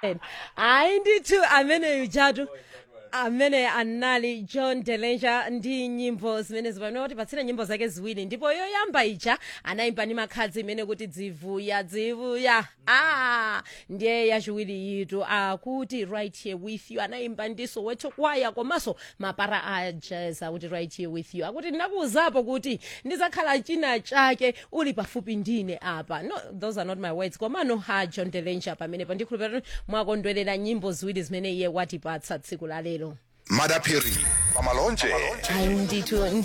hayi ndithu ameneyu jatu amene anali john delenja ndi nyimbo zimene zipamene kuti patsire nyimbo zake ziwiri ndipo yoyamba ija anayimba ndi makhadzi imene kuti dzivuya dzivuya ah ndiye yachiwiri yitu akuti right here with you anayimba ndiso wethu kwaya komanso mapara a jazz akuti right here with you akuti ndinakuwuzapo kuti ndizakhala china chake uli pafupi ndine apa no those are not my words komano ha john delenja pamenepo ndikhulupirira kuti mwakondwerera nyimbo ziwiri zimene iye watipatsa tsiku la lero madaphiri pamalonje ayi ndithu